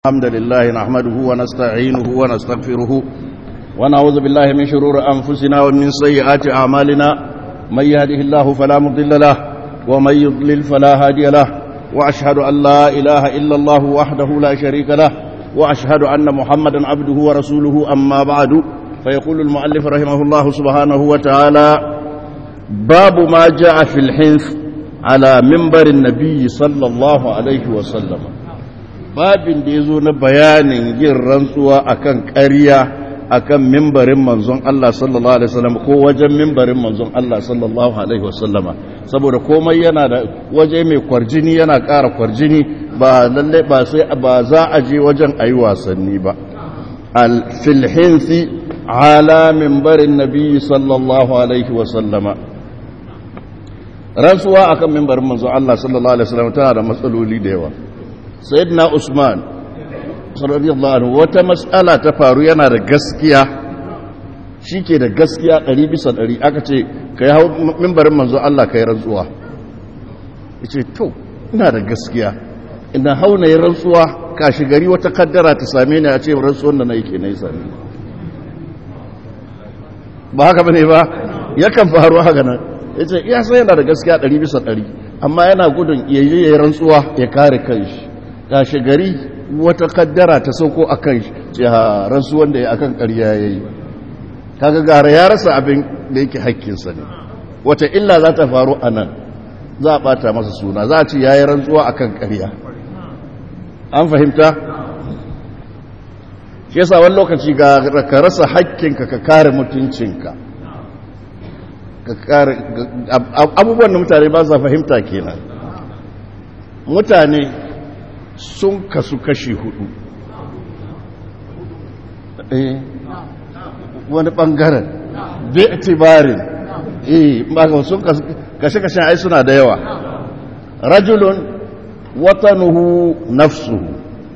الحمد لله نحمده ونستعينه ونستغفره ونعوذ بالله من شرور أنفسنا ومن سيئات أعمالنا من يهده الله فلا مضل له ومن يضلل فلا هادي له وأشهد أن لا إله إلا الله وحده لا شريك له وأشهد أن محمدا عبده ورسوله أما بعد فيقول المؤلف رحمه الله سبحانه وتعالى باب ما جاء في الحنث على منبر النبي صلى الله عليه وسلم babin da ya zo na bayanin yin rantsuwa akan ƙarya akan mimbarin manzon Allah sallallahu alaihi wasallam ko wajen mimbarin manzon Allah sallallahu alaihi wasallama saboda komai yana da waje mai kwarjini yana ƙara kwarjini ba lalle ba sai ba za a je wajen ayi wasanni ba al fil hinsi ala mimbarin nabi sallallahu alaihi wasallama rantsuwa akan mimbarin manzon Allah sallallahu alaihi wasallam tana da matsaloli da yawa sayyidina usman radiyallahu anhu wata mas'ala ta faru yana da gaskiya shike da gaskiya 100 bisa 100 aka ce kai hau minbarin manzo Allah kai rantsuwa yace to ina da gaskiya ina hau na rantsuwa kashi gari wata kaddara ta same ni a ce rantsuwan da nayi kenan same ba haka bane ba yakan faru haka nan yace iya sai yana da gaskiya 100 bisa 100 amma yana gudun yayi rantsuwa ya kare kanshi gashi gari wata kaddara ta sauko a kan rasu wanda ya akan ƙarya ya yi kaga gara ya rasa abin da yake haƙƙinsa ne wata illa za ta faru a nan za a ɓata masa suna za a ce ya yi rantsuwa a kan ƙarya an fahimta shi yasa wani lokaci ga ka rasa haƙƙinka ka kare mutuncinka ka kare abubuwan da mutane ba sa fahimta kenan mutane sun kasu kashi hudu wani bangaren bai itibarin eh sun kashe-kashen ai suna da yawa rajulun watanuhu nafsuhu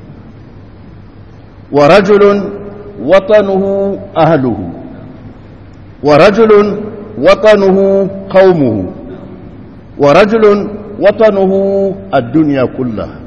wa rajulun watanuhu ahluhu wa rajulun watanuhu qaumuhu wa rajulun watanuhu ad-dunya kullaha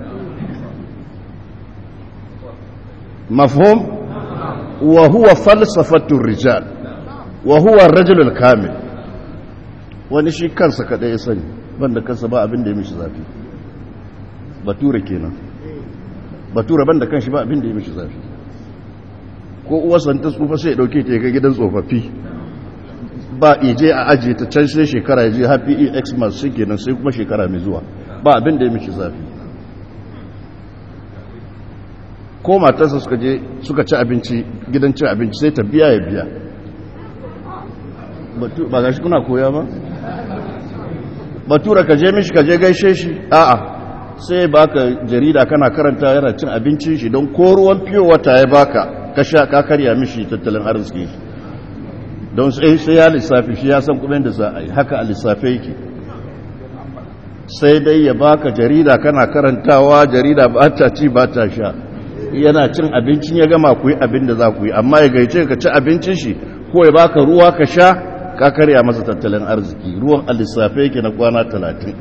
مفهوم وهو فلسفة الرجال وهو الرجل الكامل wani shi kansa kaɗai ya sani banda kansa ba abin da ya mishi zafi bature kenan bature banda kanshi ba abin da ya mishi zafi ko uwarsa ta tsufa sai ya ɗauke ta ya ga gidan tsofaffi ba ije a ajiye ta can sai shekara ya je happy xmas shi kenan sai kuma shekara mai zuwa ba abin da ya mishi zafi ko matarsa suka je suka ci abinci gidan cin abinci sai ta biya ya biya ba ga shi kuna koya ba batura ka je mishi ka je gaishe shi a'a sai baka jarida kana karanta yana cin abincin shi don ko ruwan fiyo wata ya baka ka sha ka karya mishi tattalin arziki don sai sai ya lissafi shi ya san kuma da za a yi haka a lissafe yake sai dai ya baka jarida kana karantawa jarida ba ta ci ba ta sha yana cin abincin ya gama ku yi abin da za ku yi amma ya gaice ka ci abincin shi ko ya baka ruwa ka sha ka karya masa tattalin arziki ruwan alisafe yake na kwana talatin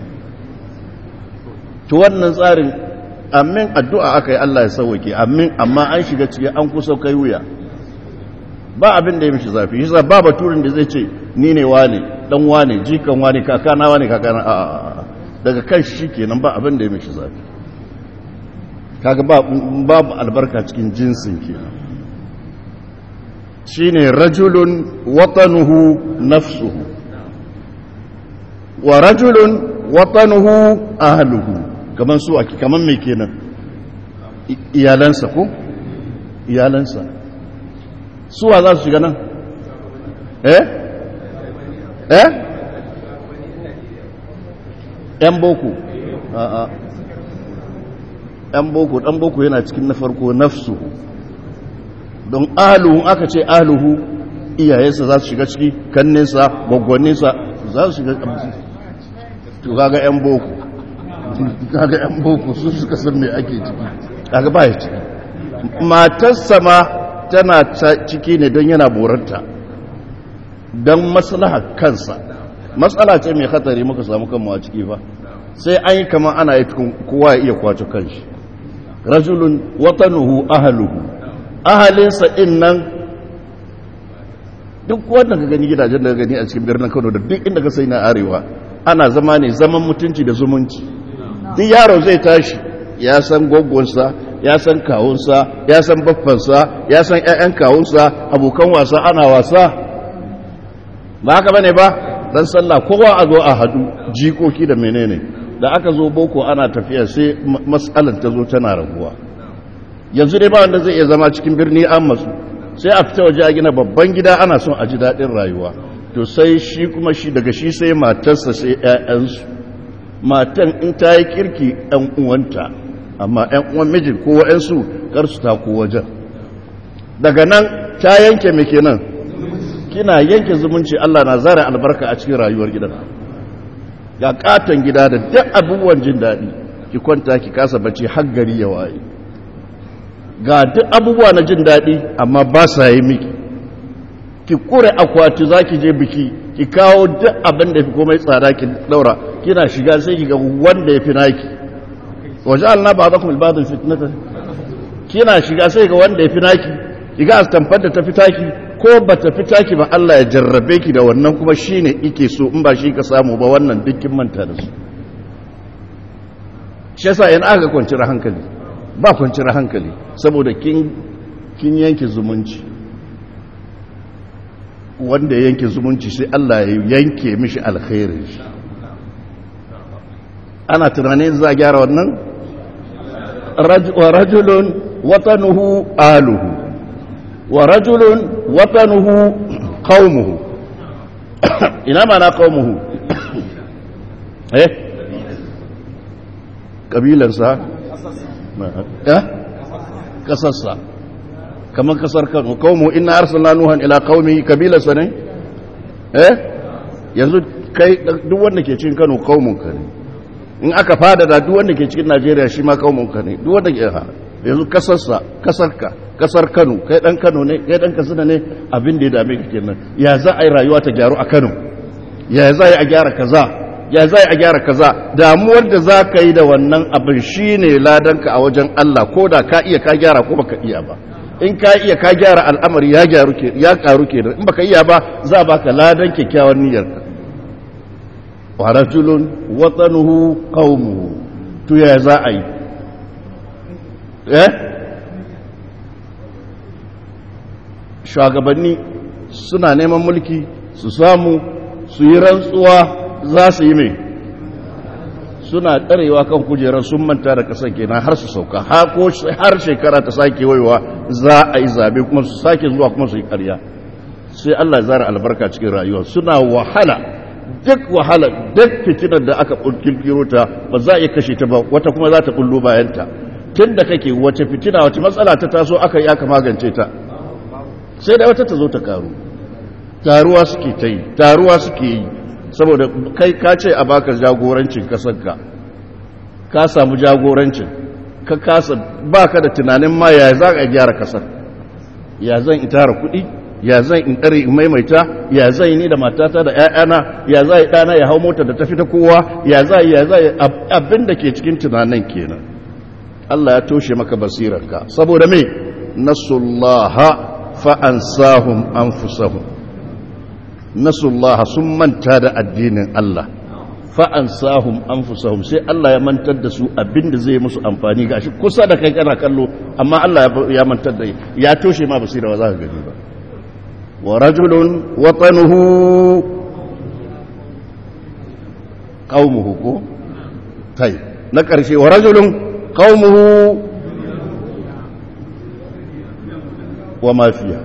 to wannan tsarin amin addu'a aka yi Allah ya sauwake amin amma an shiga ciki an kusa kai wuya ba abin da ya mishi zafi shi ba baturin da zai ce ni ne wane dan wane jikan wane kakana wane kakana a daga kan shi kenan ba abin da ya mishi zafi kaga babu albarka cikin jinsin kenan shine rajulun watanuhu nafsuhu wa rajulun watanuhu ahluhu kaman su ake kaman me kenan iyalansa ko iyalansa suwa za su shiga nan eh eh yan boko a'a ɗan boko ɗan boko yana cikin na farko nafsu don aluhun aka ce aluhu iyayensa za su shiga ciki kanninsa gwaggwanninsa za su shiga to kaga yan boko kaga yan boko su suka san me ake ciki kaga ba ya ciki matarsa ma tana ciki ne don yana boranta don maslaha kansa matsala ce mai hatari muka samu kanmu a ciki ba sai an yi kama ana yi kowa ya iya kwace kanshi rajulun watanuhu ahluhu ahalinsa din nan duk wanda ka gani gidajen da ka gani a cikin birnin Kano da duk inda ka sai na arewa ana zama ne zaman mutunci da zumunci duk yaro zai tashi ya san gogonsa ya san kawunsa ya san baffansa ya san ƴaƴan kawunsa abokan wasa ana wasa ba haka bane ba dan sallah kowa a zo a hadu jikoki da menene da aka zo boko ana tafiya sai mas'alar ta zo tana raguwa yanzu dai ba wanda zai iya zama cikin birni an matsu sai a fita waje a gina babban gida ana son a ji daɗin rayuwa to sai shi kuma shi daga shi sai matarsa sai ƴaƴansu matan in ta yi kirki ɗan uwanta amma ɗan uwan mijin ko wa'ansu kar su ta ko wajen daga nan ta yanke mai kenan kina yanke zumunci Allah na zara albarka a cikin rayuwar gidan ga katon gida da duk abubuwan jin daɗi ki kwanta ki kasa bacci har gari ya waye ga duk abubuwa na jin daɗi amma ba sa yi miki ki kure akwati za ki je biki ki kawo duk abin da fi komai tsada ki daura kina shiga sai ki ga wanda ya fi naki waje alna ba za ku ilbadin fitnata kina shiga sai ga wanda ya fi naki ki ga astamfar da ta fi taki ko ba ta fi taki ba Allah ya jarrabe ki da wannan kuma shi ne ike so in ba shi ka samu ba wannan dukkin manta da su shi yasa yana aka kwanciyar hankali ba kwanciyar hankali saboda kin yanke zumunci wanda ya yanke zumunci sai Allah ya yanke mishi alkhairin shi ana tunanin za a gyara wannan wa rajulun watanuhu aluhu wa rajulun watanuhu qaumuhu ina mana qaumuhu eh kabilansa eh kasarsa kamar kasar Kano qaumu inna arsalna nuhan ila qaumi kabilansa ne eh yanzu kai duk wanda ke cikin Kano qaumun ka ne in aka fada da duk wanda ke cikin Najeriya shi ma qaumun ka ne duk wanda ke yanzu kasarsa kasarka kasar Kano kai dan Kano ne kai dan Katsina ne abin da ya dame ka kenan ya za a yi rayuwa ta gyaru a Kano ya za a gyara kaza ya za a gyara kaza damuwar da za ka yi da wannan abin shine ladanka a wajen Allah ko da ka iya ka gyara ko baka iya ba in ka iya ka gyara al'amari ya gyaru ke ya karu ke in baka iya ba za baka ladan kyakkyawan niyyarka wa rajulun watanuhu qaumuhu to ya za a yi eh shugabanni suna neman mulki su samu su yi rantsuwa za su yi mai suna ɗarewa kan kujerar sun manta da ƙasar kenan har su sauka har shekara ta sake waiwa za a yi zabe kuma su sake zuwa kuma su yi ƙarya sai Allah zara albarka cikin rayuwa suna wahala duk wahala duk fitinar da aka kirkiro ta ba za a iya kashe ta ba wata kuma za ta bullo bayanta tun da kake wace fitina wace matsala ta taso aka yi aka magance ta sai da wata ta zo ta karu taruwa suke ta yi taruwa suke yi saboda kai ka ce a baka jagorancin kasarka ka samu jagorancin ka kasa baka da tunanin ma ya za a gyara kasar ya zan in tara kuɗi ya zan in ɗare in maimaita ya zan ni da matata da ‘ya'yana ya za ɗana ya hau mota da tafi ta kowa ya za ya za abin da ke cikin tunanin kenan Allah ya toshe maka basirarka saboda me nasullaha fa'ansahum anfusahum nasullaha sun manta da addinin Allah fa'ansahum anfusahum sai Allah ya mantar da su abinda zai musu amfani gashi kusa da kai kana kallo amma Allah ya mantar da ya toshe ma basira ba za ka gani ba wa rajulun watanuhu qaumuhu ko tai na karshe wa rajulun qaumuhu wa mafiya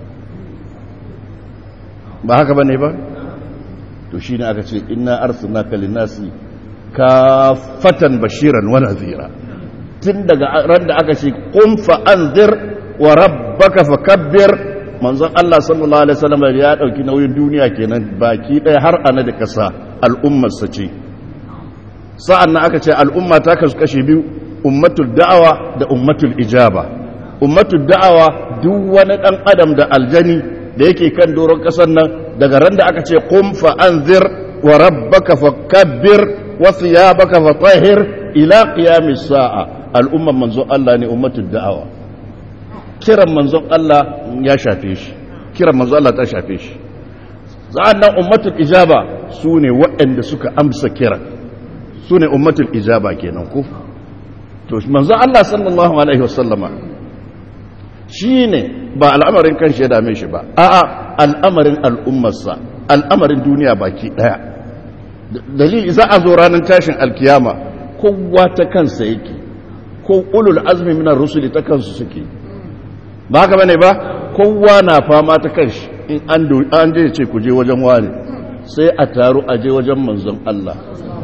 ba haka ba ne ba to shi ne aka ce ina arsuna kalinasi ka fatan bashiran wa nazira tun daga ran da aka ce kun fa'anzir wa rabbaka fakabbir manzon Allah sallallahu alaihi wasallam ya dauki nauyin duniya kenan baki ɗaya har ana da kasa al'ummar sa ce sa'an nan aka ce al'umma ta kasu kashe biyu ummatul da'awa da ummatul ijaba ummatul da'awa duk wani dan adam da aljani da yake kan doron kasar nan daga ran da aka ce qum fa anzir wa rabbaka fakabbir wa thiyabaka fatahhir ila qiyamis sa'a al'umman manzon Allah ne ummatul da'awa kiran manzon Allah ya shafe shi kiran manzon Allah ta shafe shi nan ummatul ijaba su ne waɗanda suka amsa kiran su ne ummatul ijaba kenan ko to manzon Allah sallallahu alaihi wasallama shi ne ba al'amarin kan shi ya dame shi ba a'a al'amarin al'ummarsa al'amarin duniya baki ɗaya dalili za a zo ranar tashin alkiyama kowa ta kansa yake ko ulul azmi minar rusuli ta kansu suke ba haka bane ba kowa na fama ta kanshi in an je ce ku je wajen wani sai a taru a je wajen manzon Allah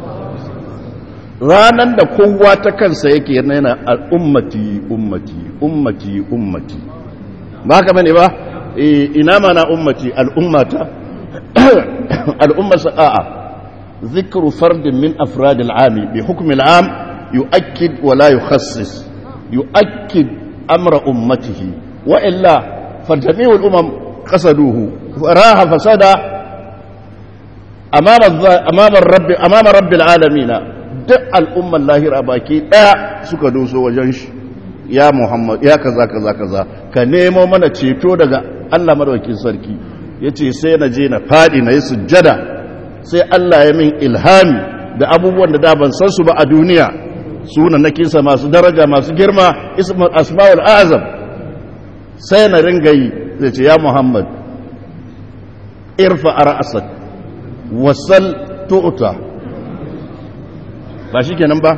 ranan da kowa ta kansa yake yana al'ummati ummati ummati ummati ba haka bane ba ina mana ummati al'ummata al'ummasa a'a ذكر فرد من أفراد العام بحكم العام يؤكد ولا يخصص يؤكد أمر أمته وإلا فجميع الأمم قصدوه فراها فساد أمام أمام الرب أمام رب العالمين دع الأمة الله رباكي لا سكدوس وجنش يا محمد يا كذا كذا كذا كنيمو من تشيتو daga Allah madaukakin sarki yace sai na je na fadi na yi sujjada sai Allah ya min ilhami da abubuwan da da ban san su ba a duniya sunan na kisa masu daraja masu girma ismul asmaul azam sai na ringa yi zai ce ya Muhammad irfa ra'sak wasal tu'ta ba shikenan ba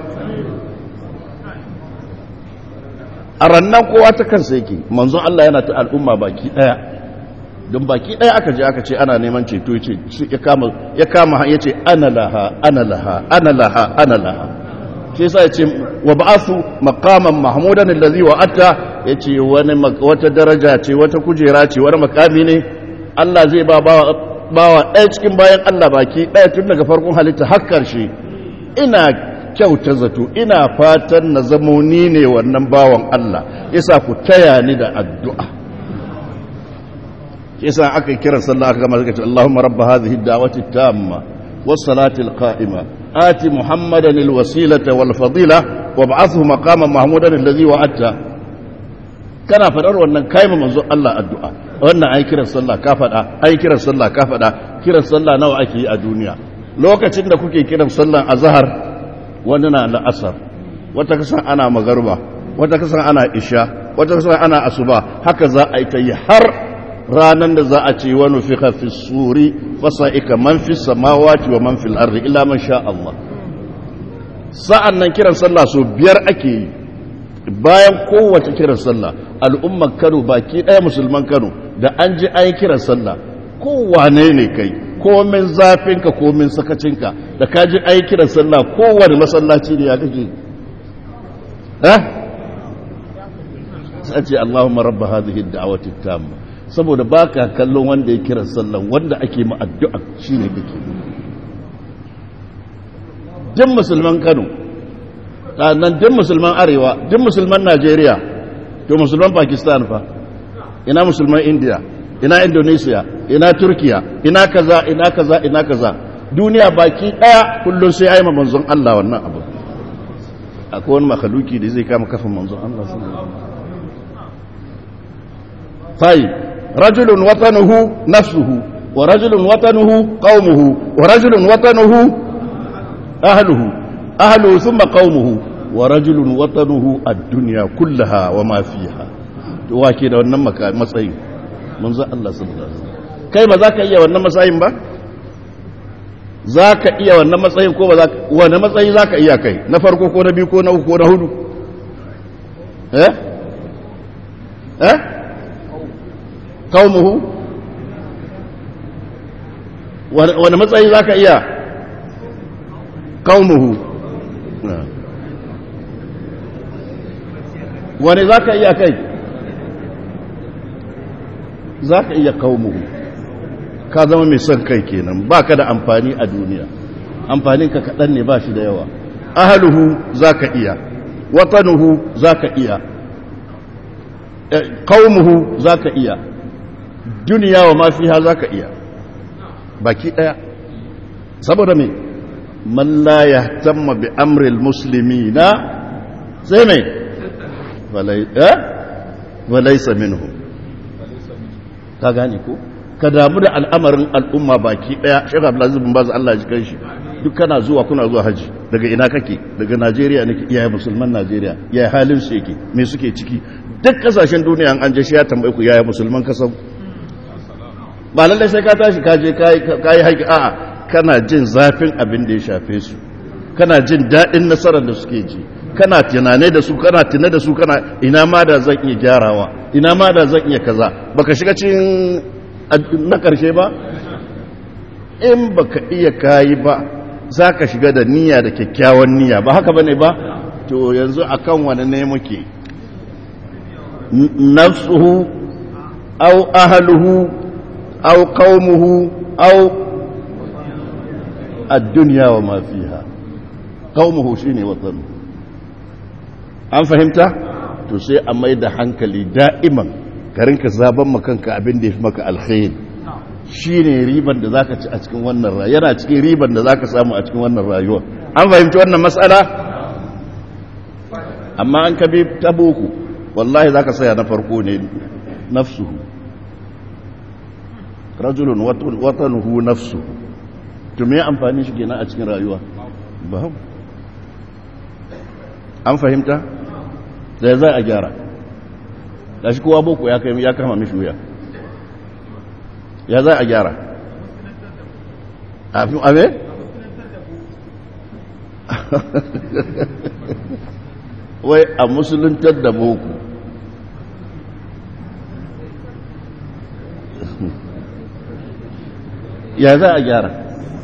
a rannan kowa ta kansa yake manzon Allah yana ta al'umma baki daya don baki ɗaya aka je aka ce ana neman ceto ya kama ya kama ya ce ana laha ana laha ana laha ana laha shi yasa ya ce wa ba'athu maqaman mahmudan allazi wa'ata ya ce wani wata daraja ce wata kujera ce wani makami ne Allah zai ba bawa ɗaya cikin bayan Allah baki ɗaya tun daga farkon halitta har ƙarshe ina kyauta zato ina fatan na zamo ni ne wannan bawan Allah yasa ku taya ni da addu'a yasa aka kira sallah aka gama suka ce Allahumma rabb hadhihi ad-da'wati at-tamma was-salati al-qa'ima ati muhammadan al-wasilata wal-fadila wab'athhu maqaman mahmudan alladhi wa'adta kana fadar wannan kai ma manzo Allah addu'a wannan ai kiran sallah ka fada ai kiran sallah ka fada kiran sallah nawa ake yi a duniya lokacin da kuke kiran sallan azhar wani na la'asar wata kasan ana magarba wata kasan ana isha wata kasan ana asuba haka za a yi ta yi har ranar da za a ce wani fi hafi suri fasa'ika man fi samawati wa man fil ardi illa man sha Allah sa'an nan kiran sallah so biyar ake yi bayan kowace kiran sallah al'ummar Kano baki ɗaya musulman Kano da an ji an yi kiran sallah kowane ne kai komin zafinka komin sakacinka da ka ji an yi kiran sallah kowane masallaci ne ya kake eh sai ce Allahumma rabba hadhihi ad-da'wati tamma saboda baka kallon wanda ya kiran sallan wanda ake ma addu'a shine kake duk musulman Kano nan duk musulman Arewa duk musulman Najeriya to musulman Pakistan fa ina musulman India ina Indonesia ina Turkiya ina kaza ina kaza ina kaza duniya baki daya kullum sai ayi manzon Allah wannan abu akwai wani makhluki da zai kama kafin manzon Allah sallallahu alaihi wasallam طيب رجل وطنه نفسه ورجل وطنه قومه ورجل وطنه أهله أهله ثم قومه ورجل وطنه الدنيا كلها وما فيها wake da wannan matsayin manzo Allah sallallahu alaihi wasallam kai ba za ka iya wannan matsayin ba za ka iya wannan matsayin ko ba za ka wani matsayi za ka iya kai na farko ko na biyu ko na uku ko na hudu eh eh kaumuhu wani matsayi za ka iya kaumuhu wani za ka iya kai za ka iya kaumuhu ka zama mai son kai kenan ba ka da amfani a duniya amfaninka kaɗan ne ba shi da yawa ahaluhu za ka iya watanuhu za ka iya kaumuhu za ka iya duniya wa mafiha za ka iya baki ɗaya saboda mai man la ya tamma bi amril musulmi na sai mai walaisa minhu ka gane ko ka damu da al'amarin al'umma baki daya shekha abdulaziz bin baz Allah ji kanshi duk kana zuwa kuna zuwa haji daga ina kake daga Najeriya nake iyaye musulman Najeriya yaya halin su yake me suke ciki duk kasashen duniya an je shi ya tambaye ku yaya musulman kasan ba lallai sai ka tashi ka je ka yi haƙi a'a kana jin zafin abin da ya shafe su kana jin daɗin nasarar da suke ji kana tunane da su kana tuna da su kana ina ma da zan iya gyarawa ina ma da zan iya kaza baka shiga cikin na ƙarshe ba in baka iya kayi ba za ka shiga da niyya da kyakkyawan niyya ba haka bane ba to yanzu akan wani ne muke nafsuhu au ahluhu au qaumuhu au ad-dunya wa ma fiha qaumuhu shine watanu an fahimta to sai a mai da hankali da'iman ka rinka zaben makanka abin da ya fi maka alkhairi shi ne riban da za ka ci a cikin wannan rayuwa yana cikin riban da za ka samu a cikin wannan rayuwa an fahimci wannan matsala amma an kabe ta boko wallahi za ka saya na farko ne nafsuhu rajulun watanuhu nafsuhu to me amfani shi kenan a cikin rayuwa babu an fahimta da za a gyara da shi kowa boko ya kama mishi wuya ya za a gyara ame? wai a musuluntar da boko ya za a gyara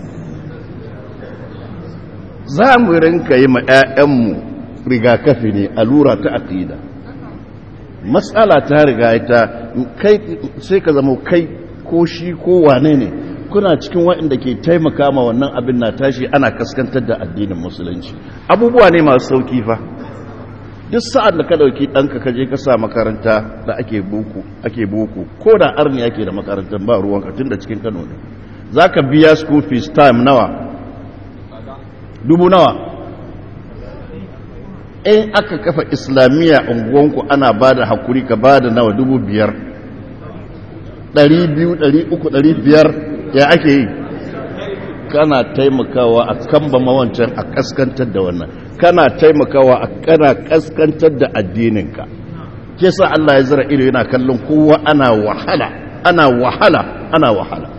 za mu rinka yi ma 'ya'yanmu rigakafi ne allura ta aƙida matsala ta riga ta kai sai ka zama kai ko shi ko wane ne kuna cikin waɗanda ke taimaka ma wannan abin na tashi ana kaskantar da addinin musulunci abubuwa ne masu sauki fa duk sa'ad da ka dauki ɗanka ka je ka sa makaranta da ake boko ake boko ko da arni ake da makarantar ba ruwanka tun da cikin kano ne za ka biya school fees time nawa dubu nawa in aka kafa islamiyya unguwanku ana ba da hakuri ka ba da nawa dubu biyar ɗari biyu ɗari uku ɗari biyar ya ake yi kana taimakawa a kamba mawancan a kaskantar da wannan kana taimakawa a kana kaskantar da addininka ke sa Allah ya zira ido yana kallon kowa ana wahala ana wahala ana wahala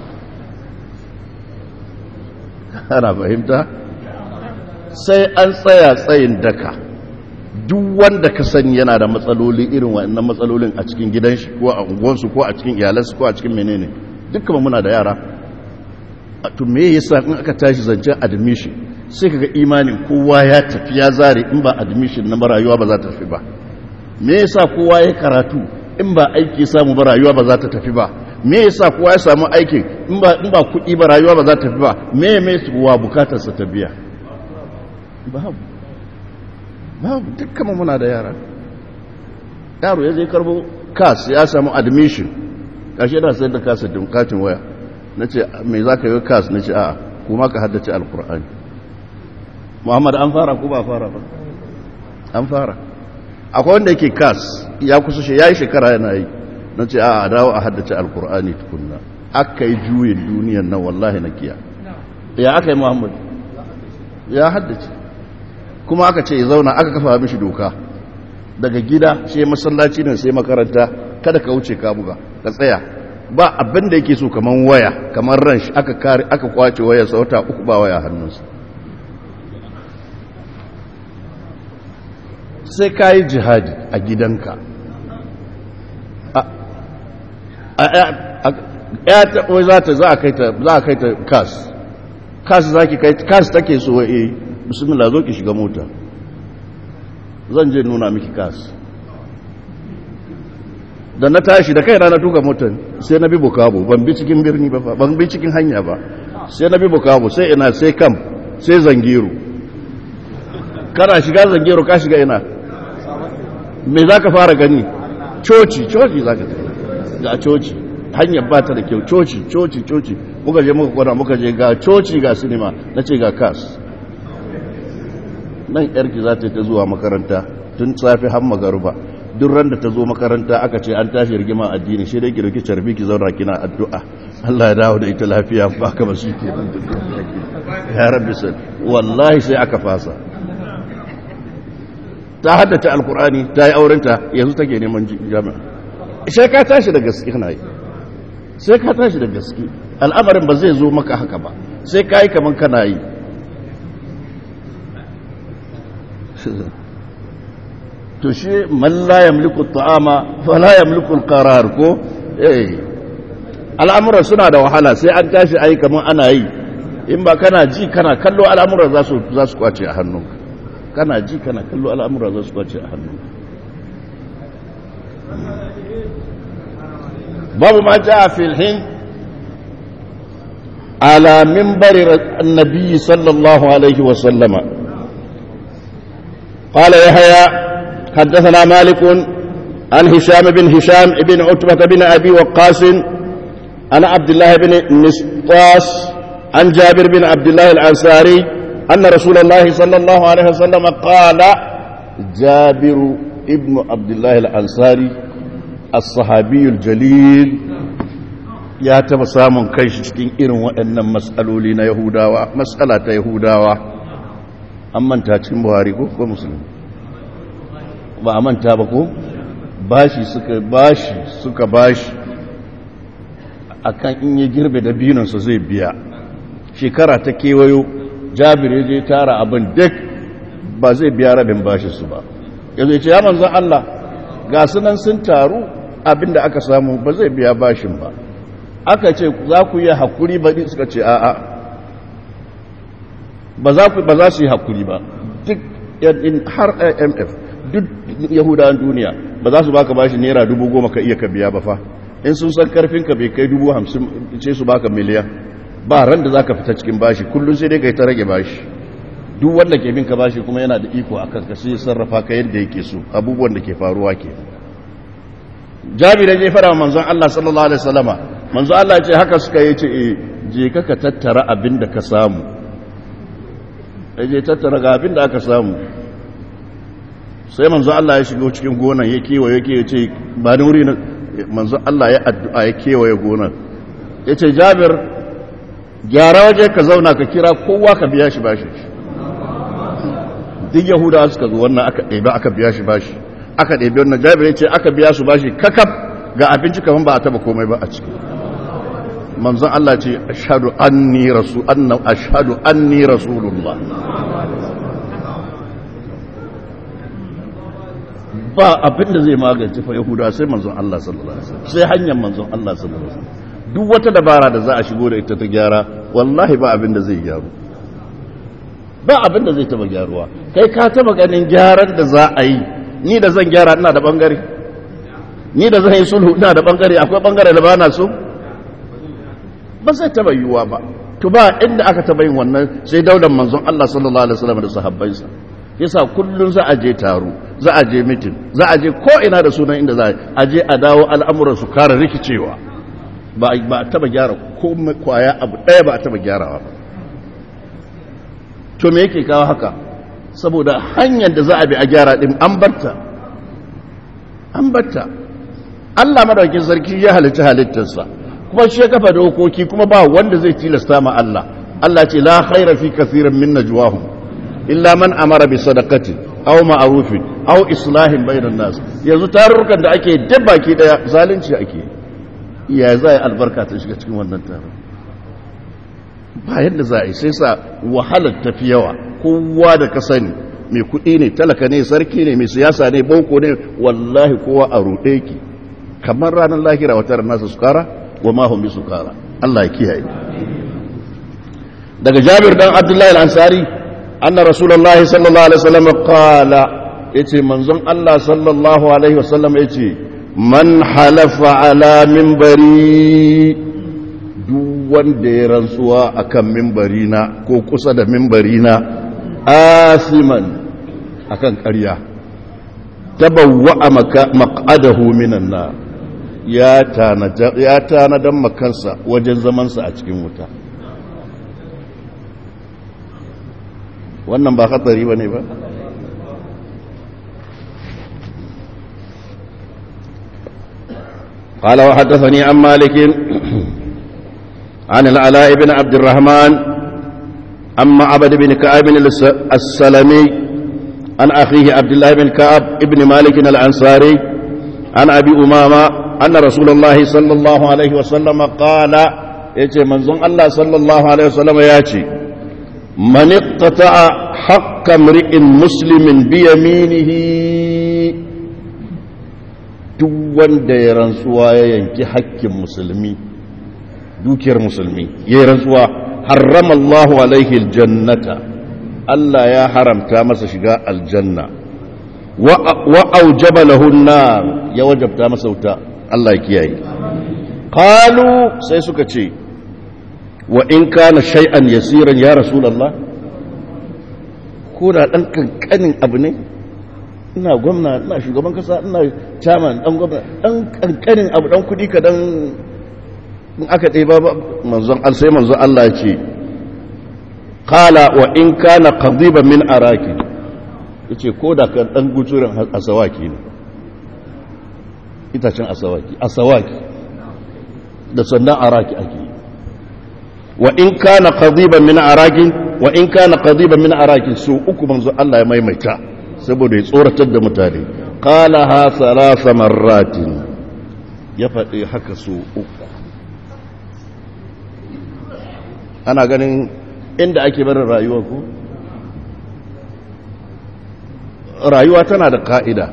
ana fahimta sai an tsaya tsayin daka duk wanda ka sani yana da matsaloli irin wannan matsalolin a cikin gidan shi ko a unguwansu ko a cikin iyalansu ko a cikin menene dukkan muna da yara to me yasa in aka tashi zancen admission sai kaga imanin kowa ya tafi ya zare in ba admission na rayuwa ba za ta tafi ba me yasa kowa ya karatu in ba aiki samu ba rayuwa ba za ta tafi ba me yasa kowa ya samu aikin in ba in ba kuɗi ba rayuwa ba za ta tafi ba me me wa bukatar sa ta biya babu babu dukkan muna da yara yaro ya je karbo kas ya samu admission kashi da sai da kasa katin waya na ce mai za ka yi kas na ce a kuma ka haddace alkur'ani muhammad an fara ko ba fara ba an fara akwai wanda yake kas ya kusa shi ya yi shekara yana yi na ce a dawo a haddace alkur'ani tukunna aka yi juyin duniyan nan wallahi na kiya ya aka yi muhammad ya haddace kuma aka ce ya zauna aka kafa mishi doka daga gida sai masallaci ne sai makaranta kada ka wuce ka buga ka tsaya ba abin da yake so kaman waya kamar ran shi aka kare aka kwace waya sauta uku ba waya hannunsa sai ka yi jihadi a gidanka ya ta wai za ta za a kai ta za a kai ta kas kas za ki kai kas take so eh bismillah zo ki shiga mota zan je nuna miki kas da na tashi da kaina na tuka motar sai na bi bukabo ban bi cikin birni ba ban bi cikin hanya ba sai na bi bukabo sai ina sai kam sai zangiro kana shiga zangiro ka shiga ina me za ka fara gani coci coci za ka ga coci hanyar ba ta da kyau coci coci coci muka je muka kwana muka je ga coci ga sinima na ce ga kas nan yarki za ta yi ta zuwa makaranta tun safi har magaruba duk ran da ta zo makaranta aka ce an tashi rigima addini shi dai ki dauki carbi ki zauna kina addu'a Allah ya dawo da ita lafiya ba ka ba shi ke ya rabbi sal wallahi sai aka fasa ta haddace alkur'ani ta yi aurenta yanzu take neman jami'a sai ka tashi da gaske kana yi sai ka tashi da gaske al'amarin ba zai zo maka haka ba sai ka yi kaman kana yi to shi man la yamliku ta'ama fa la yamliku al-qarar ko eh al'amuran suna da wahala sai an tashi ayi kaman ana yi in ba kana ji kana kallo al'amuran za su za su kwace a hannunka kana ji kana kallo al'amuran za su kwace a hannunka babu ma ja fil hin ala minbari annabi sallallahu alaihi wa sallama قال يحيى حدثنا مالك عن هشام بن هشام بن عتبة بن أبي وقاص عن عبد الله بن نسطاس عن جابر بن عبد الله الأنصاري أن رسول الله صلى الله عليه وسلم قال جابر ابن عبد الله الأنصاري الصحابي الجليل ya taba samun kai shi cikin irin waɗannan matsaloli na yahudawa matsala ta yahudawa an manta cikin buhari ko ko musulmi ba a manta ba ko bashi suka bashi suka bashi akan in ya girbe da binansa zai biya shekara ta kewayo jabir ya je tara abin duk ba zai biya rabin bashi su ba ya zai ce ya manzan Allah ga sunan sun taru abin da aka samu ba zai biya bashin ba aka ce za ku yi hakuri ba suka ce a'a ba za ku ba za su yi hakuri ba duk har IMF duk yahudawan duniya ba za su baka bashi naira dubu goma ka iya ka biya ba fa in sun san karfin ka bai kai dubu hamsin ce su baka miliyan ba ran da za ka fita cikin bashi kullum sai dai ka yi ta rage bashi duk wanda ke bin ka bashi kuma yana da iko akan ka sai sarrafa ka yadda yake so abubuwan da ke faruwa ke jabir ya fara manzon Allah sallallahu alaihi wasallama manzon Allah ya ce haka suka yi ce je ka ka tattara abin da ka samu ya je tattara ga abin da aka samu sai manzon Allah ya shigo cikin gonan ya kewaye yake ya ce ba ni wuri manzon Allah ya addu'a ya kewaye gonan ya ce jabir gyara waje ka zauna ka kira kowa ka biya shi bashi duk yahudawa suka zo wannan aka ɗebe aka biya shi bashi aka ɗebe wannan jabir ya ce aka biya su bashi kakaf ga abinci kamar ba a taba komai ba a ciki manzon Allah ce ashhadu anni rasul anna ashhadu anni rasulullah ba abin da zai magance fa yahudawa sai manzon Allah sallallahu alaihi wasallam sai hanyar manzon Allah sallallahu alaihi wasallam duk wata dabara da za a shigo da ita ta gyara wallahi ba abin da zai gyaru ba abin da zai taba gyaruwa kai ka taba ganin gyaran da za a yi ni da zan gyara ina da bangare ni da zan yi sulhu ina da bangare akwai bangare da ba na so ba zai taba yiwuwa ba to ba inda aka taba yin wannan sai daular manzon Allah sallallahu alaihi wasallam da sahabbansa yasa kullun za a je taro za a je mitin za a je ko ina da sunan inda za a je a dawo al'amuran su kare rikicewa ba ba taba gyara ko kwaya abu daya ba a taba gyarawa ba to me yake kawo haka saboda hanyar da za a bi a gyara din an barta an barta Allah madaukin sarki ya halitta halittarsa kuma shi ya kafa dokoki kuma ba wanda zai tilasta ma Allah Allah ce la khaira fi kathirin min najwahum illa man amara bi sadaqati aw ma'rufin aw islahin bainan nas yanzu tarurrukan da ake duk baki daya zalunci ake ya za yi albarka ta shiga cikin wannan taron ba yadda za a yi sai sa wahalar tafi yawa kowa da ka sani mai kuɗi ne talaka ne sarki ne mai siyasa ne boko ne wallahi kowa a ruɗe ki kamar ranar lahira wata ranar su kara wa mahun bi su kara Allah ya kiyaye daga jabir dan abdullahi al-ansari anna rasulullahi sallallahu alaihi wasallam qala yace manzon Allah sallallahu alaihi wasallam yace man halafa ala minbari duk wanda ya rantsuwa akan minbarina ko kusa da minbarina asiman akan ƙarya tabawwa maq'adahu minan nar ya tanadan makansa wajen zamansa a cikin wuta wannan ba hatsari ba ne ba قال وحدثني عن مالك عن العلاء بن عبد الرحمن عن معبد بن كعب السلمي عن أخيه عبد الله بن كعب ابن مالك الأنصاري عن أبي أمامة أن رسول الله صلى الله عليه وسلم قال يتي منظم الله صلى الله عليه وسلم ياتي من اقتطع حق امرئ مسلم بيمينه duk wanda ya rantsuwa ya yanki hakkin musulmi dukiyar musulmi ya rantsuwa harrama Allahu alaihi aljannata Allah ya haramta masa shiga aljanna wa aujaba lahu nar ya wajabta masa wuta Allah ya kiyaye qalu sai suka ce wa in kana shay'an yasiran ya rasulullah ko da dan kankanin abu ne ina gwamna ina shugaban kasa ina chairman dan gwamna dan kankanin abu dan kudi ka dan in aka ɗaya ba manzon al sai manzon Allah ya ce qala wa in kana qadiban min araki yace ko da kan dan guturin asawaki ne itacen asawaki asawaki da sannan araki ake wa in kana qadiban min araki wa in kana qadiban min araki su uku manzon Allah ya maimaita saboda ya tsoratar da mutane qala ha thalatha marratin ya faɗi haka su uku ana ganin inda ake barin rayuwa ku rayuwa tana da ka'ida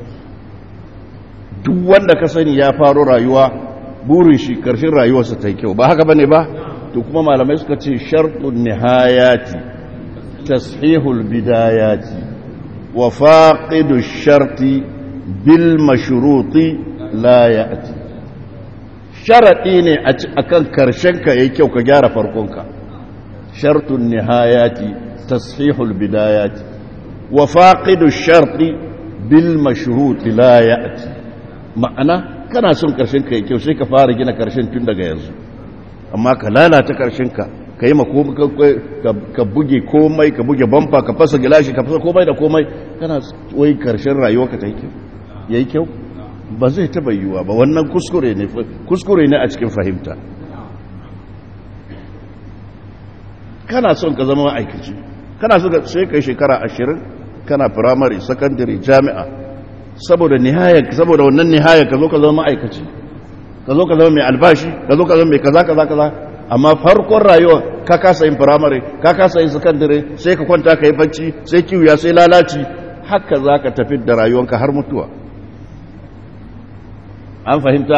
duk wanda ka sani ya faro rayuwa burin shi karshen rayuwarsa ta yi kyau ba haka bane ba to kuma malamai suka ce shartun nihayati tashihul bidayati wa faqidu sharti bil mashruti la ya'ti sharadi ne akan karshen ka yayi kyau ka gyara farkonka shartun nihayati tashihul bidayati wa faqidu sharti bil mashruti la ya'ti ma'ana kana son karshen ka yayi kyau sai ka fara gina karshen tun daga yanzu amma ka lalata karshen ka ka yi ka buge komai ka buge bamfa ka fasa gilashi ka fasa komai da komai kana wai karshen rayuwa ka ta yi kyau ya yi kyau ba zai taba yiwuwa ba wannan kuskure ne kuskure ne a cikin fahimta kana son ka zama ma'aikaci kana son sai kai shekara ashirin kana firamare sakandare jami'a saboda nihaya saboda wannan nihaya ka zo ka zama ma'aikaci ka zo ka zama mai albashi ka zo ka zama mai kaza kaza kaza amma farkon rayuwa ka kasa yin firamare ka kasa yin sakandare sai ka kwanta ka yi bacci sai kiwiya sai lalaci haka za ka tafi da rayuwanka har mutuwa an fahimta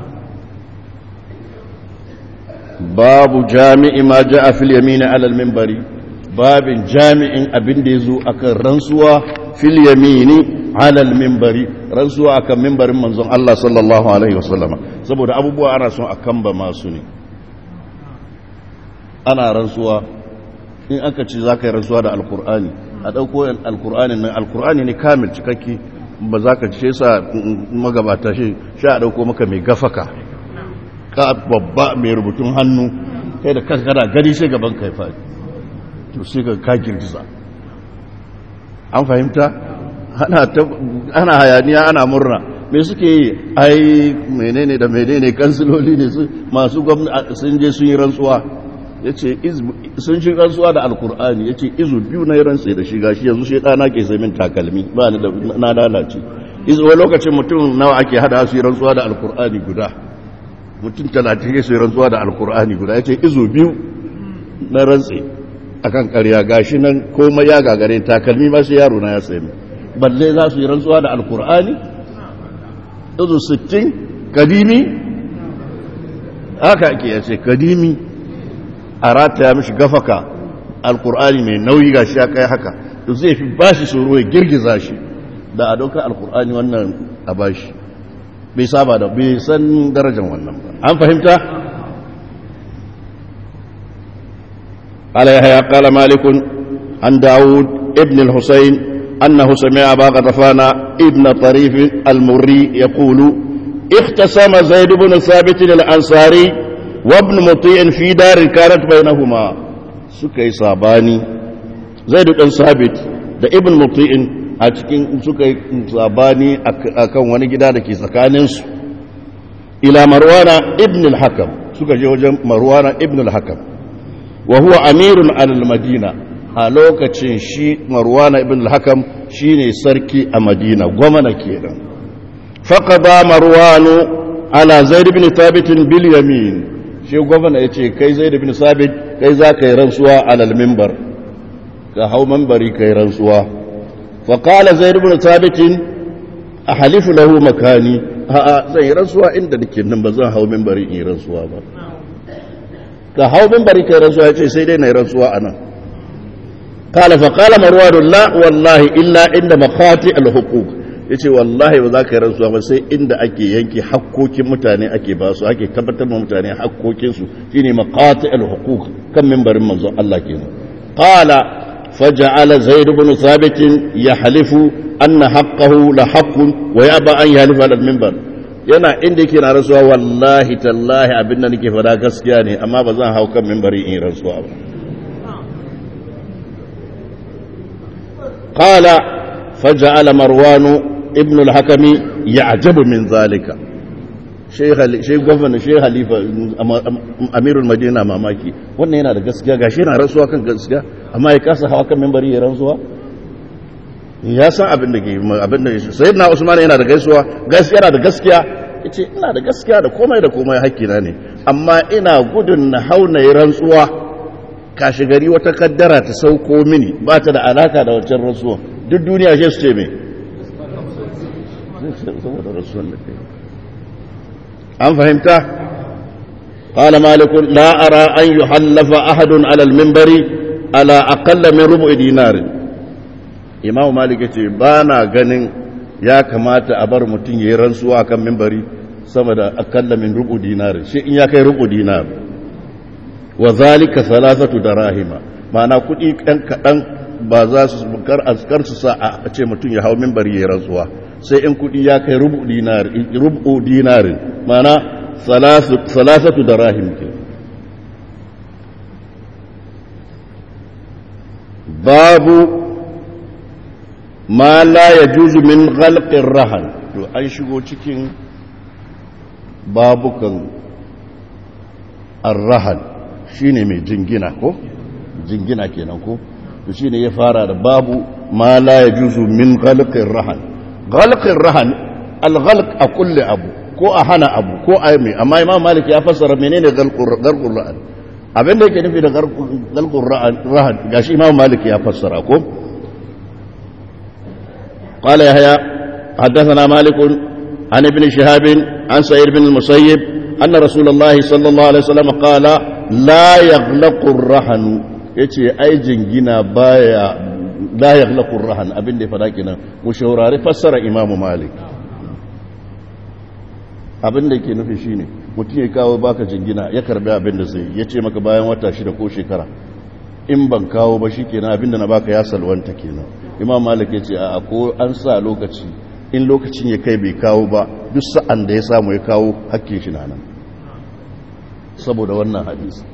babu jami'i ma ja a fil yamini alal mimbari babin jami'in abin da ya zo akan rantsuwa fil yamini alal mimbari rantsuwa akan mimbarin manzon Allah sallallahu alaihi wasallama saboda abubuwa ana son a kamba masu ne ana rantsuwa in aka ce za ka yi rantsuwa da alkur'ani a ɗauko alkur'ani nan alkur'ani ne kamil cikakke ba za ka ce sa magabata shi sha a ɗauko maka mai gafaka ka babba mai rubutun hannu kai da kankana gani sai gaban kai faɗi to sai ka ka girgiza an fahimta ana hayaniya ana murna me suke yi ai menene da menene kansiloli ne masu gwamnati sun je sun yi rantsuwa ya ce sun shi rantsuwa da alkur'ani ya ce izu biyu na yi rantse da shi gashi yanzu shi ɗana ke sai min takalmi ba ni da na lalace izu wani lokacin mutum nawa ake hada su yi rantsuwa da alkur'ani guda mutum talatin ya su yi rantsuwa da alkur'ani guda ya ce izu biyu na rantse akan karya gashi nan komai ya gagare takalmi ma sai yaro na ya sai balle za su yi rantsuwa da alkur'ani izu sittin kadimi haka ake ya ce kadimi a rataya mishi gafaka alkur'ani mai nauyi ga shi ya kai haka to zai fi ba shi tsoro ya girgiza shi da a ɗaukar alkur'ani wannan a ba shi bai saba da bai san darajar wannan ba an fahimta عليها قال مالك عن داود ابن الحسين أنه سمع أبا غطفان ابن طريف المري يقول اختصم زيد بن ثابت الأنصاري وابن مطيع في دار كانت بينهما سكي صاباني زيد بن ثابت da ibn muti'in a cikin suka yi sabani akan wani gida da ke tsakaninsu ila marwana ibn al-hakam suka je wajen marwana ibn al-hakam wa huwa amirun al-madina a lokacin shi marwana ibn al-hakam shine sarki a madina gwamna kenan faqada marwanu ala zaid ibn thabit bil yamin shi gwamna yace kai zaid ibn thabit kai za ka yi rantsuwa alal minbar ka hau minbari kai rantsuwa fa qala zaid ibn thabit ahlifu lahu makani a'a zan yi rantsuwa inda nake nan ba zan hau minbari in yi rantsuwa ba ka hau minbari kai rantsuwa yace sai dai na yi rantsuwa anan قال فقال مروان لا والله إلا عند مخاطئ الحقوق yace wallahi ba za ka yi rantsuwa ba sai inda ake yanke hakkokin mutane ake ba su ake tabbatar ma mutane hakkokinsu shine maqati al-huquq kan minbarin manzo Allah kenan qala faja'ala zaid ibn thabit yahlifu anna haqqahu la haqqun wa yaba an yahlifa ala al-minbar yana inda yake na rantsuwa wallahi tallahi abinda nake fada gaskiya ne amma ba zan hau kan minbari in rantsuwa ba قال فجعل مروان ابن الحكم يعجب من ذلك شيخ شيخ gwamnati sheikh halifa amirul madina mamaki wannan yana da gaskiya gashi yana rantsuwa kan gaskiya amma ya kasa hawa kan membari ya rantsuwa ya san abin da ke abin da sayyidina usman yana da gaisuwa gaskiya yana da gaskiya yace ina da gaskiya da komai da komai hakkina ne amma ina gudun na hauna ya rantsuwa kashi gari wata kaddara ta sauko mini ba ta da alaka da wancan rasuwa duk duniya shi su ce mai an fahimta قال مالك لا أرى أن يحلف أحد على المنبر على أقل من ربع دينار إمام مالك يقول بانا غنين يا كما أبر متين يرنسوا كم منبري سمد أقل من ربع دينار شيء يا كي ربع دينار wa zalika salasatu darahima ma'ana kuɗi ɗan kaɗan ba za su kar askar su sa a ce mutum ya hau minbari ya rantsuwa sai in kuɗi ya kai rubu dinar rubu dinarin ma'ana salasatu darahim ke babu ma la yajuzu min ghalqir rahan to an shigo cikin babukan arrahan shi ne mai jingina ko jingina kenan ko to shi ne ya fara da babu ma la ya juzu min ghalqin rahan ghalqin rahan alghalq a kulle abu ko a hana abu ko a mai amma imam malik ya fassara menene ghalqur rahan abin da yake nufi da ghalqur rahan gashi imam malik ya fassara ko قال يحيى حدثنا مالك عن ابن شهاب عن سعيد بن المسيب أن رسول الله صلى الله عليه وسلم قال la yaghlaqur rahan yace ai jingina baya la yaghlaqur rahan abin da ya fada kenan mu shaurari fassara Imam Malik abin da yake nufi shine mutum ya kawo baka jingina ya karbi abin da zai yace maka bayan wata shida ko shekara in ban kawo ba shikenan abin da na baka ya salwanta kenan Imam Malik yace a ko an sa lokaci in lokacin ya kai bai kawo ba duk sa'an da ya samu ya kawo hakkin shi nan saboda wannan hadisi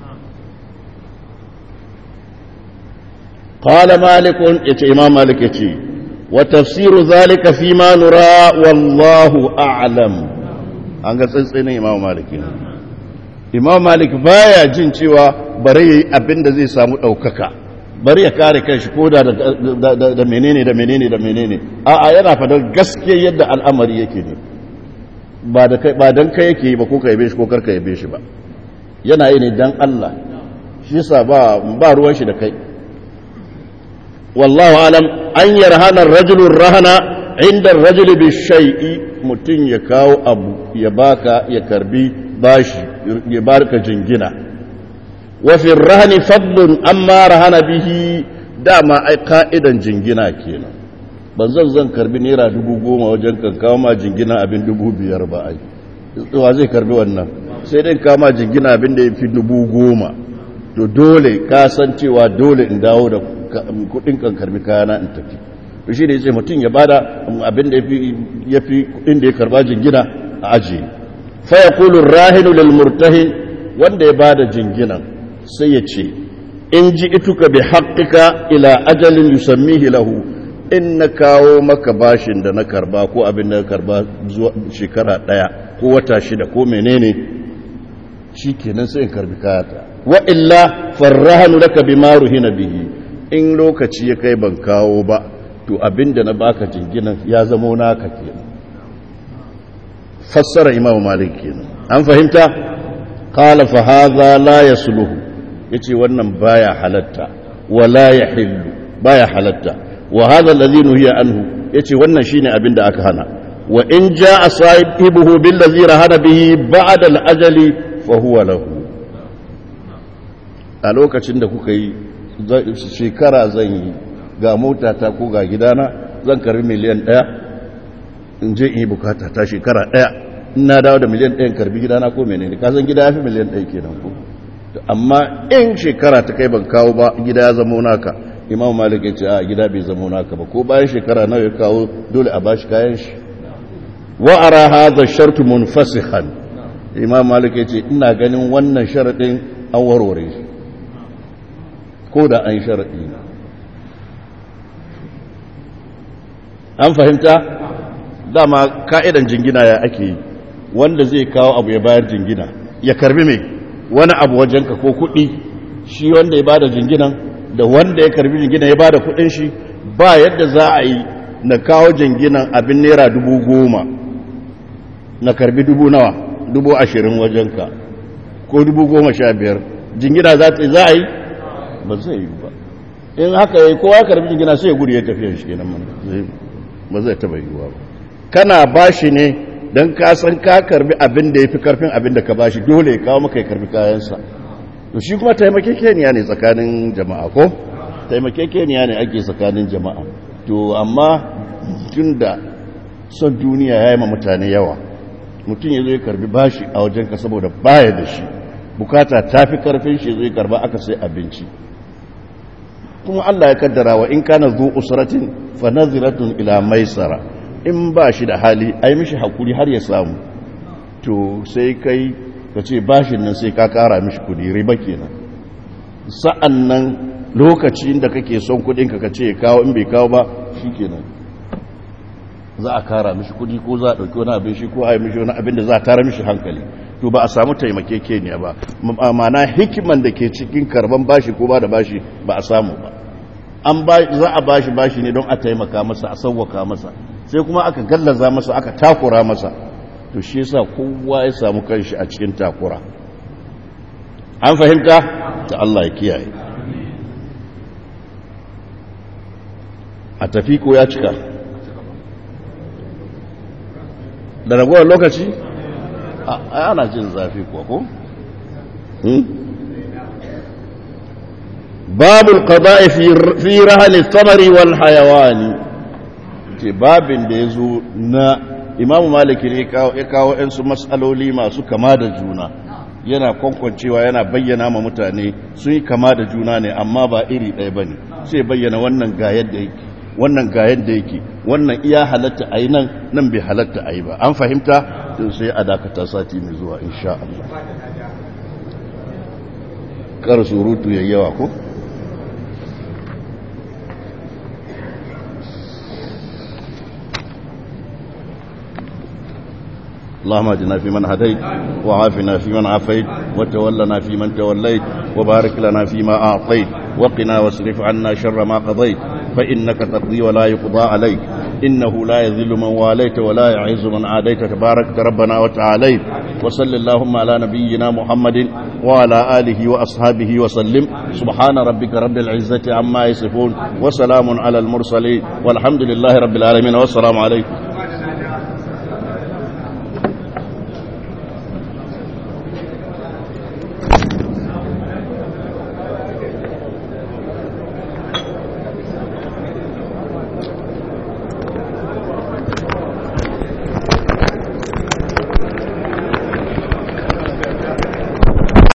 qala malik yace imam malik yace wa tafsiru zalika fi ma nura wallahu a'lam an ga tsantsanin imam malik imam malik baya jin cewa bare yayi abinda zai samu daukaka bari ya kare kanshi ko da da menene da menene da menene a'a yana fadar gaskiya yadda al'amari yake ne ba da kai ba dan kai yake ba ko ka yabe shi ko karka yabe shi ba yana yi ne dan Allah shi yasa ba ba ruwan shi da kai wallahu alam an yarhana ar-rajulu rahana inda ar-rajuli bi shay'i mutun ya kawo abu ya baka ya karbi bashi ya barka jingina wa fi ar-rahni fadlun amma rahana bihi dama ai ka'idan jingina kenan ban zan zan karbi naira dubu goma wajen kan kawo ma jingina abin dubu biyar ba ai wa zai karbi wannan sai dai kama jingina abin da ya fi dubu goma to dole ka san cewa dole in dawo da kudin kan karbi kayana in tafi to shi ne ya ce mutum ya bada abin da ya fi kudin da ya karba jingina a ajiye fa ya kulu rahinu lil murtahin wanda ya bada jinginan sai ya ce in ji ituka bi haqqika ila ajalin yusammihi lahu in na kawo maka bashin da na karba ko abin da na karba zuwa shekara daya ko wata shida ko menene shi kenan sai in karbi kayata wa illa farrahanu laka bima ruhina bihi in lokaci ya kai ban kawo ba to abin da na baka jinginan ya zamo naka kenan fassara imam malik kenan an fahimta qala fa hadha la yasluhu yace wannan baya halatta wala yahillu baya halatta wa hadha alladhi nuhiya anhu yace wannan shine abin da aka hana wa in jaa sahibuhu billazi rahana bihi ba'da al-ajali fa huwa lahu a lokacin da kuka yi shekara zan yi ga mota ta ko ga gidana zan karbi miliyan ɗaya in je in yi bukata ta shekara ɗaya ina dawo da miliyan ɗayan karbi gidana ko menene ka san gida ya fi miliyan ɗaya kenan ko amma in shekara ta kai ban kawo ba gida ya zama naka imam malik ya ce a gida bai zama naka ba ko bayan shekara nawa ya kawo dole a bashi kayan shi wa ara hadha shartu munfasihan imam malik ya ce ina ganin wannan sharadin an warware shi ko da an sharadi an fahimta dama ka'idan jingina ya ake yi wanda zai kawo abu ya bayar jingina ya karbi mai wani abu wajenka ko kuɗi shi wanda ya bada jinginan da wanda ya karbi jinginan ya bada kuɗin shi ba yadda za a yi na kawo jinginan abin naira dubu goma na karbi dubu nawa dubu ashirin wajenka ko dubu goma sha biyar jingina za a yi ba zai yi ba in haka ya kowa karbi jingina sai ya gudu ya tafiya shi kenan ba zai taba yiwuwa ba kana bashi ne don ka san ka karbi abin da ya fi karfin abin da ka bashi dole ya kawo maka ya karbi kayansa to shi kuma taimakekeniya ne tsakanin jama'a ko taimakekeniya ne ake tsakanin jama'a to amma tun da son duniya ya yi ma mutane yawa mutum ya zo ya karbi bashi a wajenka saboda baya da shi bukata ta fi karfin shi zai karba aka sai abinci kuma Allah ya kaddara wa in kana zu usratin fa naziratun ila maisara in ba shi da hali ai mishi hakuri har ya samu to sai kai ka ce bashin nan sai ka kara mishi kudi riba kenan sa'an nan lokacin da kake son kudin ka ce kawo in bai kawo ba shikenan za a kara mishi kudi ko za a dauki wani abin shi ko a yi mishi wani abin da za a tara mishi hankali to ba a samu taimakekeniya ba ma'ana hikiman da ke cikin karban bashi ko ba da bashi ba a samu ba an za a bashi bashi ne don a taimaka masa a sauwaka masa sai kuma aka gallaza masa aka takura masa to shi yasa kowa ya samu kanshi a cikin takura an fahimta ta Allah ya kiyaye a tafi ko ya cika da ragowar lokaci ana jin zafi kuwa ko babul qada'i fi rahli samari wal hayawani ce babin da yazo na Imam Malik ne ya kawo ɗan su mas'aloli masu kama da juna yana kwankwancewa yana bayyana ma mutane sun yi kama da juna ne amma ba iri ɗaya bane sai bayyana wannan ga yadda yake wannan ga yadda yake wannan iya halatta a yi nan nan bai halatta a yi ba an fahimta sai a dakata sati mai zuwa insha Allah kar surutu ya yawa ko اللهم اجنا في من هديت وعافنا في من عافيت وتولنا في من توليت وبارك لنا فيما أعطيت وقنا واصرف عنا شر ما قضيت فإنك تقضي ولا يقضى عليك إنه لا يذل من واليت ولا يعز من عاديت تبارك ربنا وتعاليت وصل اللهم على نبينا محمد وعلى آله وأصحابه وسلم سبحان ربك رب العزة عما يصفون وسلام على المرسلين والحمد لله رب العالمين والسلام عليكم